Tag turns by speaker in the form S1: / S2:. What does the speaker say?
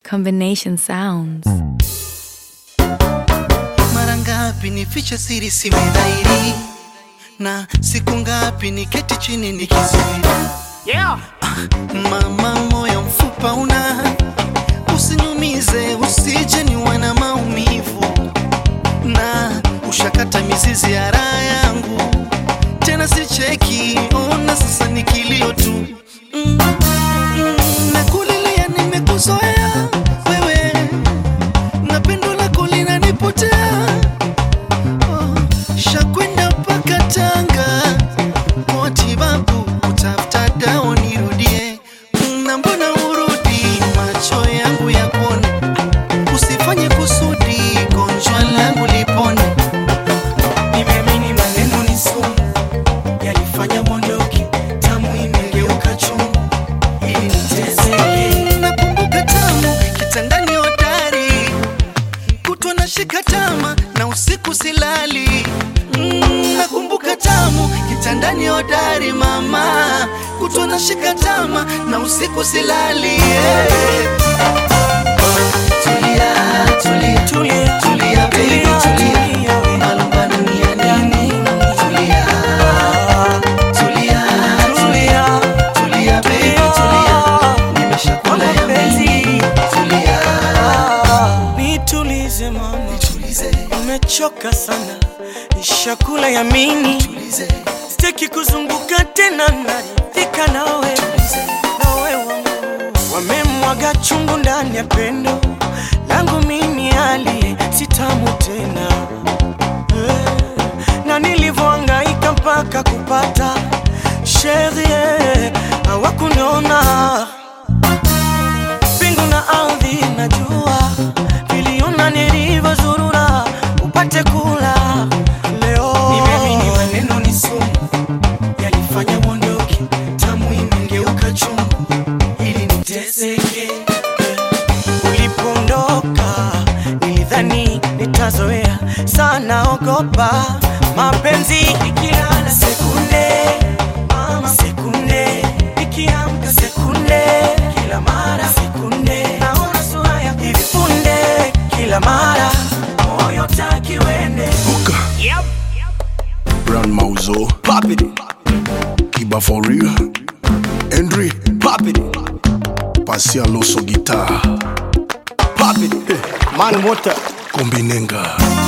S1: Combination sounds.
S2: Mara ngapi nifiche siri siwe dhahiri, na siku ngapi niketi chini nikisubiri.
S3: Yeah.
S2: Mama, moyo mfupa una, usiniumize, usije niwe na maumivu, na ushakata mizizi ya raha yangu, tena sicheki, ona sasa ni kilio tu mm, mm, nakulilia, nimekuzoea wewe, na pendo lako linanipotea oh, shakwenda mpaka Tanga motibabu utafuta dawa nirudie, na mbona urudi macho yangu yapone, usifanye kusudi gonjwa langu lipone.
S4: Nimeamini maneno ni sumu, yalifanya mondoki, tamu imegeuka chungu, ili niteseke.
S2: Nakumbuka tamu kitandani hodari, kutwa na shika tama na usiku silali. Mm, nakumbuka tamu kitandani hodari mama, kutwa na shika tama na usiku silali. Yeah. Tulia, tulia,
S4: Tulia,
S2: tulia, baby, tulia.
S4: tulia.
S2: Malumbano ni ya nini? Tulia, tulia, tulia, tulia, baby, tulia. Nimeshakula ya mengi. Tulia,
S4: Nitulize mama,
S2: tulize,
S4: nimechoka sana, nishakula yamini,
S2: tulize,
S4: sitaki kuzunguka tena, naridhika nawe nawe wangu. Wamemwaga chungu ndani ya pendo langu mimi, hali sitamu tena Eh, na nilivyohangaika mpaka kupata sherie hawakuniona mbingu na ardhi najua viliona nilivyozurura upate kula leo. Nimeamini maneno ni sumu, yalifanya mondoki, tamu imegeuka chungu, ili niteseke. Ulipoondoka nilidhani nitazoea sana, ogopa mapenzi ikilala sekunde mama, sekunde ikiamka sekunde, kila mara sekunde, naona sura ya hivi punde, kila mara moyo taki wende
S5: Buka,
S3: Yep.
S5: Brand Mauzo, pop it. Kiba for real. Henry, pop it. Pasia Loso guitar, pop it.
S6: Man water
S5: Kombinenga.